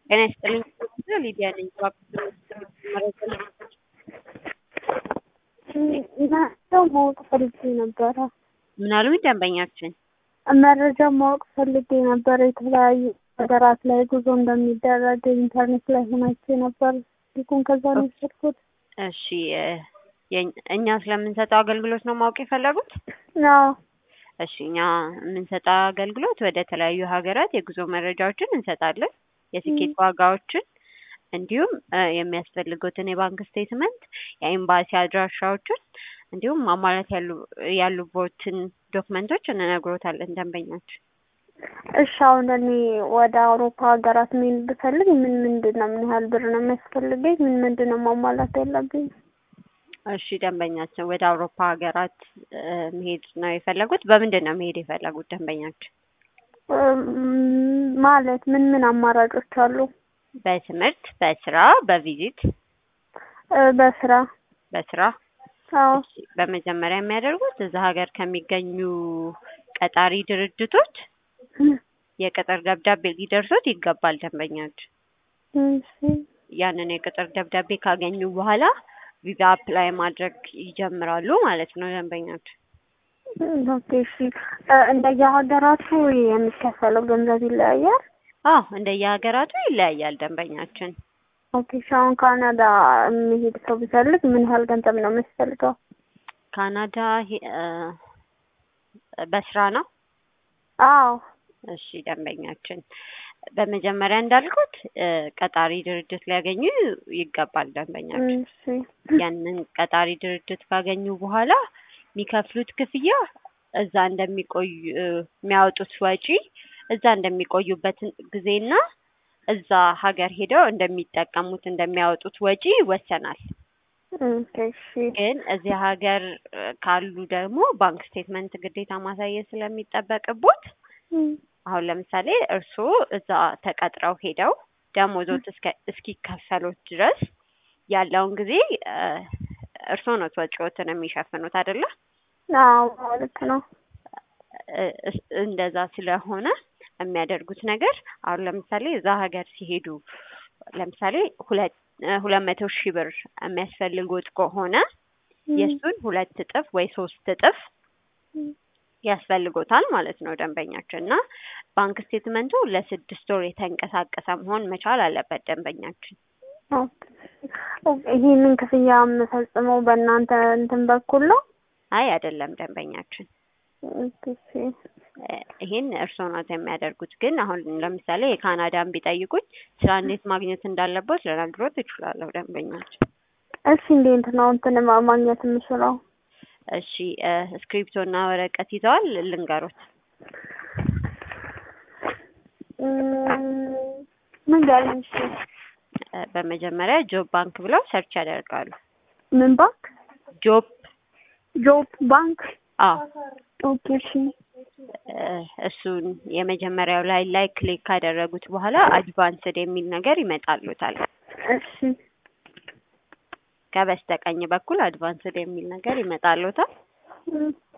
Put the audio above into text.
ጤና ይስጥልኝ ሊዲያ ነኝ። መረጃ ማወቅ ፈልጌ ነበረ። ምን አሉኝ ደንበኛችን? መረጃ ማወቅ ፈልጌ ነበረ። የተለያዩ ሀገራት ላይ ጉዞ እንደሚደረግ ኢንተርኔት ላይ ሆናቼ ነበር። ስልኩን ከዛ ነው የወሰድኩት። እሺ የኝ- እኛ ስለምንሰጠው አገልግሎት ነው ማወቅ የፈለጉት? አዎ እሺ እኛ የምንሰጠው አገልግሎት ወደ ተለያዩ ሀገራት የጉዞ መረጃዎችን እንሰጣለን። የትኬት ዋጋዎችን እንዲሁም እ የሚያስፈልጉትን የባንክ ስቴትመንት፣ የኤምባሲ አድራሻዎችን እንዲሁም ማሟላት ያሉ ያሉቦትን ዶክመንቶች እንነግሮታለን ደንበኛችን። እሺ አሁን እኔ ወደ አውሮፓ ሀገራት መሄድ ብፈልግ ምን ምንድን ነው ምን ያህል ብር ነው የሚያስፈልገኝ? ምን ምንድን ነው ማሟላት ያለብኝ? እሺ ደንበኛችን ወደ አውሮፓ ሀገራት እ መሄድ ነው የፈለጉት? በምንድን ነው መሄድ የፈለጉት ደንበኛችን? እም፣ ማለት ምን ምን አማራጮች አሉ? በትምህርት፣ በስራ፣ በቪዚት፣ እ በስራ በስራ አዎ እሺ፣ በመጀመሪያ የሚያደርጉት እዛ ሀገር ከሚገኙ ቀጣሪ ድርጅቶች የቅጥር ደብዳቤ ሊደርሶት ይገባል ደንበኛችን። እሺ ያንን የቅጥር ደብዳቤ ካገኙ በኋላ ቪዛ አፕላይ ማድረግ ይጀምራሉ ማለት ነው ደንበኛችን። ኦኬ እሺ እ እንደየሀገራቱ የሚከፈለው ገንዘብ ይለያያል? አዎ እንደየሀገራቱ ይለያያል ደንበኛችን። ኦኬ እሺ አሁን ካናዳ የሚሄድ ሰው ቢፈልግ ምን ያህል ገንዘብ ነው የሚያስፈልገው? ካናዳ ሄ- እ በስራ ነው? አዎ እሺ ደንበኛችን በመጀመሪያ እንዳልኩት እ ቀጣሪ ድርጅት ሊያገኙ ይገባል ደንበኛችን። እሺ ያንን ቀጣሪ ድርጅት ካገኙ በኋላ የሚከፍሉት ክፍያ እዛ እንደሚቆዩ እ የሚያወጡት ወጪ እዛ እንደሚቆዩበትን ጊዜና እዛ ሀገር ሄደው እንደሚጠቀሙት እንደሚያወጡት ወጪ ይወሰናል። ኦኬ እሺ ግን እዚህ ሀገር እ ካሉ ደግሞ ባንክ ስቴትመንት ግዴታ ማሳየት ስለሚጠበቅቦት እም፣ አሁን ለምሳሌ እርስዎ እዛ ተቀጥረው ሄደው ደሞዞት እስከ እስኪከፈሉት ድረስ ያለውን ጊዜ እ እርስዎ ነው ወጪዎትን የሚሸፍኑት አይደለ? አዎ ልክ ነው። እ እስ- እንደዛ ስለሆነ የሚያደርጉት ነገር አሁን ለምሳሌ እዛ ሀገር ሲሄዱ ለምሳሌ ሁለት እ ሁለት መቶ ሺህ ብር የሚያስፈልጉት ከሆነ የእሱን ሁለት እጥፍ ወይ ሶስት እጥፍ እም፣ ያስፈልጎታል ማለት ነው ደንበኛችን እና ባንክ ስቴትመንቱ ለስድስት ወር የተንቀሳቀሰ መሆን መቻል አለበት ደንበኛችን። ኦኬ ኦኬ፣ ይሄንን ክፍያ የምፈጽመው በእናንተ እንትን በኩል ነው? አይ አይደለም ደንበኛችን ኦኬ እሺ እ ይሄን እርስዎ ናት የሚያደርጉት። ግን አሁን ለምሳሌ የካናዳን ቢጠይቁኝ ስራ እንዴት ማግኘት እንዳለበት ልነግሮት እችላለሁ ደንበኛችን። እሺ እንዴት ነው እንትን ማ- ማግኘት የምችለው? እሺ እ እስክሪፕቶ እና ወረቀት ይዘዋል ልንገሮት። እም፣ ንገሪኝ እሺ። እ በመጀመሪያ ጆብ ባንክ ብለው ሰርች ያደርጋሉ። ምን ባንክ? ጆብ ጆብ ባንክ። አዎ ኦኬ እሺ እ እሱን የመጀመሪያው ላይ ላይ ክሊክ ካደረጉት በኋላ አድቫንስድ የሚል ነገር ይመጣሉታል። እሺ ከበስተቀኝ በኩል አድቫንስድ የሚል ነገር ይመጣሉታል። እም፣